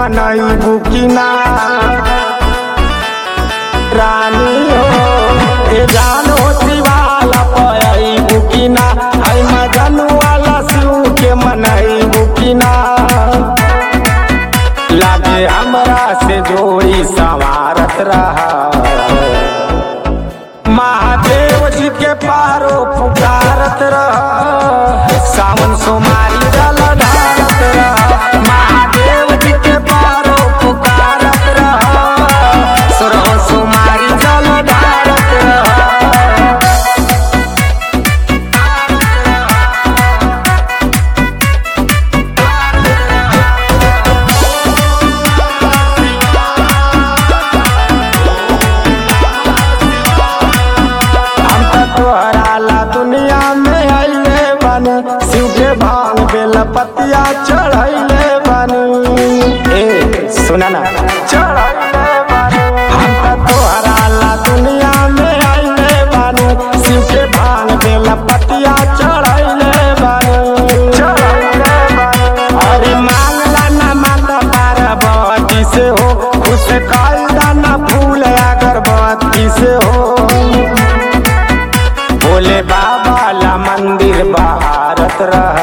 मनई बुकिना रानी हो ए जानो शिवाला पई बुकिना आई मगन वाला शिव के मनई बुकिना लागे हमरा से जोड़ी संवारत रहा महादेव जी के पारो पुकारत रह सावन सोमारी जल ढारत रह महादेव जी के पारो पुकारत रह सुरह सोमारी जल ढारत रह हम त तोहरा ला दुनिया में अइले बन शिव के भांग बेल पतिया चढ़ैले बन ए सुना ना चढ़ैले बन हम त तोहरा ला दुनिया में अइले बन शिव के भांग बेल पतिया चढ़ैले बन चढ़ैले बन अरे मांगला ना माता पार्वती से हो खुश कायदा ना फूल अगरबत्ती से हो भोले बाबा ला मंदिर बहारत रह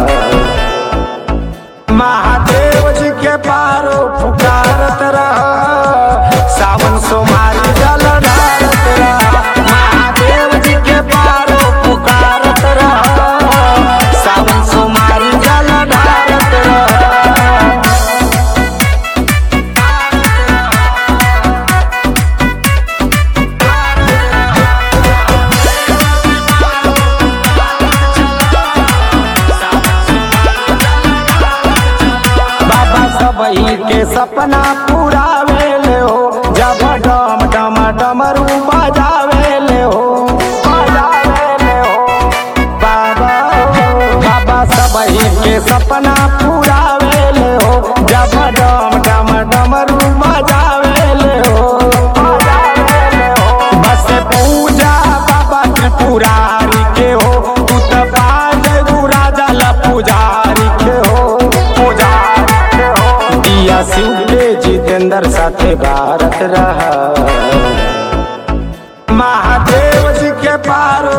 महादेव जी के पारो पुकारत रह सावन सोमारी जल ढारत रह महादेव जी के पारो पुकारत रह सावन सोमारी जल ढारत रह बाबा सबही के सपना पूरावे ले हो जब डम डम डमरू बजावे ले हो बजावे ले हो बाबा हो बाबा सबही के सपना पूरावे ले हो जब डम डम डमरू बजावे ले हो बजावे ले हो बस पूजा बाबा त्रिपुरारी के हो तू त पाज राजा ला पुजारी के हो पुजारी के हो दिया शिव के जितेंद्र साथे भारत रहा महादेव जी के पारो